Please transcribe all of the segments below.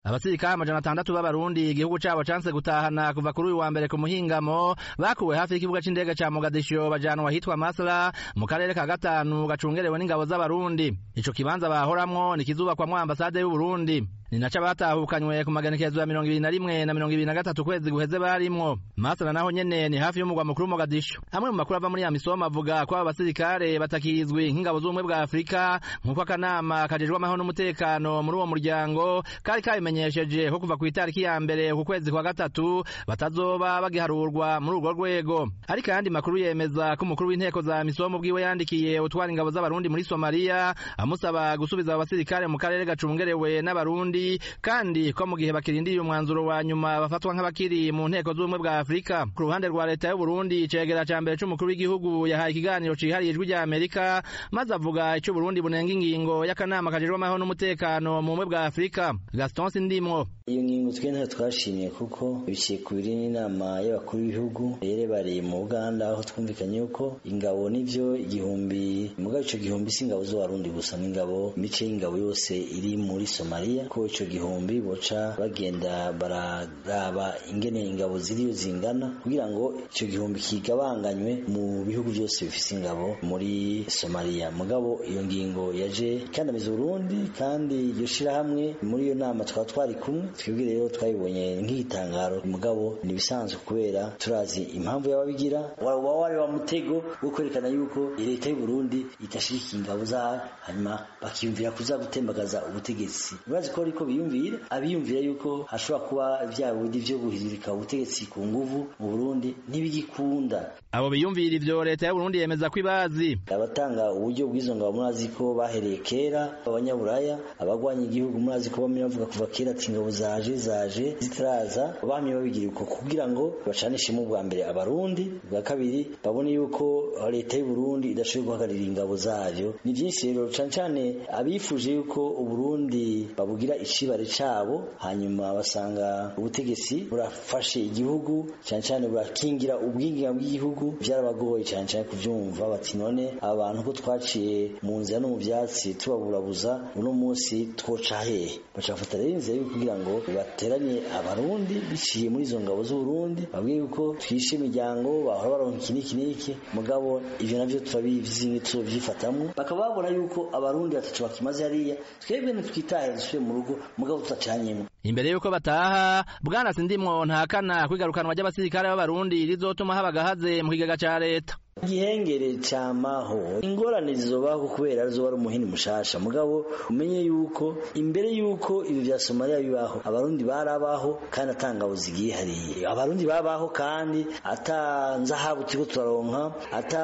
abasirikare amajana atandatu b'abarundi igihugu cabo canse gutahana kuva kuri uyu wa mbere ku muhingamo bakuwe hafi y'ikibuga c'indege ca mogadisho bajanwa ahitwa masra mu karere ka gatanu gacungerewe n'ingabo z'abarundi ico kibanza bahoramwo ni kizubakwamwo ambasade y'uburundi ni naco abatahukanywe ku magenekerezo ya mirongo ibiri na rimwe na mirongo ibiri na gatatu kwezi guheze barimwo masra naho nyene ni hafi y'umugwa mukuru mogadisho amwe mu makuru ava muri ya misomo avuga ko abo basirikare batakizwi nk'ingabo z'ubumwe bwa afurika nk'uko akanama kajejwe amahoro n'umutekano muri uwo muryango kari kabimenyesheje ko kuva ku itariki ya mbere ku kwezi kwa gatatu batazoba bagiharurwa muri urwo rwego ariko ayandi makuru yemeza ko umukuru w'inteko za misomo bwiwe yandikiye utwara ingabo z'abarundi muri somaliya amusaba gusubiza abo basirikare mu karere gacungerewe n'abarundi kandi ko mu gihe bakirindiriye umwanzuro wa nyuma bafatwa nk'abakiri mu nteko z'ubumwe bwa afurika ku ruhande rwa leta y'uburundi icegera ca mbere c'umukuru w'igihugu yahaye ikiganiro cihariye ijwi rya amerika maze avuga ico uburundi bunenga ingingo y'akanama kajejwe amahoro n'umutekano mu bumwe bwa afurika gaston sindimwo iyo ngingo twe ntayo twashimye kuko biciye ku biri n'inama y'abakuru b'ibihugu yerebareye mu buganda aho twumvikanye yuko ingabo n'ivyo igihumbi mugabo ico gihumbi si ingabo z'abarundi gusa n'ingabo imice y'ingabo yose iri muri somaliya ko ico gihumbi boca bagenda bararaba ingene ingabo ziriyo zingana kugira ngo ico gihumbi kigabanganywe mu bihugu byose bifise ingabo muri somaliya mugabo iyo ngingo yaje ikandamiza uburundi kandi iryo shirahamwe muri iyo nama twaba twari kumwe twebwe rero twabibonye nk'igitangaro mugabo ni ibisanzwe kubera turazi impamvu y'ababigira waba wari wa mutego wo kwerekana yuko leta y'u Burundi idashigikiye ingabo zayo hanyuma bakiyumvira kuza gutembagaza ubutegetsi urazi ko ariko biyumvira abiyumvira yuko hashobora kuba vya bindi vyo guhirika ubutegetsi ku nguvu mu Burundi ntibigikunda abo biyumvira ivyo leta y'u Burundi yemeza ko ibazi abatanga uburyo bw'izo ngabo murazi ko bahereye kera abanyaburaya abagwanya igihugu murazi ko bamwe bavuga kuva kera ati ingabo zaje zaje zitaraza bamye babigira uko kugira ngo bacanishemo ubwa mbere abarundi bwa kabiri babone yuko leta y'u Burundi idashoboye guhagararira ingabo zayo ni byinshi rero cane cane abifuje yuko uburundi babugira icibare cabo hanyuma basanga ubutegetsi burafashe igihugu cane cane burakingira ubwinginga bw'igihugu byarabagoye cane cane kuvyumva bati none abantu ko twaciye mu nzira no mu vyatsi tubaburabuza uno munsi twoca hehe bacafata rero inzira yo kugira ngo bateranye abarundi biciye muri izo ngabo z'uburundi babwiye yuko twishe imiryango bahora baronka iki n'iki n'iki mugabo ivyo navyo turabizi ntituzovyifatamwo bakaba babona yuko abarundi batacu bakimaze hariya twebwe ntitwitahe dusubire mu rugo mugabo tutacanyemwo imbere yuko bataha bwana sindimwo ntakana kwigarukanwa ry'abasirikare b'abarundi rizotuma haba gahaze mu kigega ca leta igihengere camaho ingorane zizobaho kubera arizo wari umuhini mushasha mugabo umenye yuko imbere yuko ibi vya Somalia bibaho abarundi barabaho kandi atangabo zigiye hariye abarundi babaho kandi ata nzahabu turiko turaronka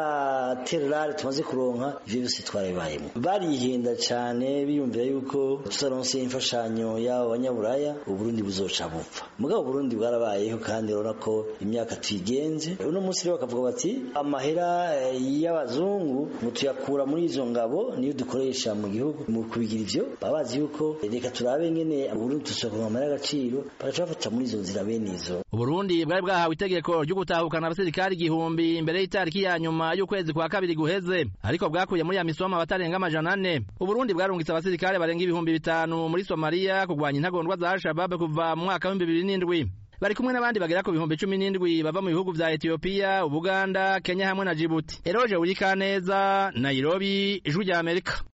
ata terrare tumaze kuronka ivyo byose twarabibayemo barihenda cane biyumvira yuko tutaronse imfashanyo y'abo banyaburaya uburundi buzoca bupfa mugabo uburundi bwarabayeho kandi urabona ko imyaka tuyigenze uno munsi rero bakavuga bati amahera y'abazungu ngo tuyakura muri izo ngabo niyo dukoresha mu gihugu mu kubigira ivyo babazi yuko reka turabe ngene Burundi tusohoka amahera y'agaciro bagaca bafata muri izo nzira bene izo Uburundi bwari bwahawe itegeko ryo gutahukana abasirikari igihumbi imbere y'itariki ya nyuma y'ukwezi kwa kabiri guheze ariko bwakuye muri ya misomo abatarenga amajana ane Uburundi bwarungitse abasirikare barenga ibihumbi bitanu muri Somalia kugwanya intagondwa za Al-Shabaab kuva mu mwaka w'ibihumbi bibiri n'indwi bari kumwe n'abandi bagera ku bihumbi cumi n'indwi bava mu bihugu vya Ethiopia, Ubuganda, Kenya hamwe na Djibouti. Eroje Urikaneza, Nairobi, Ijwi rya Amerika.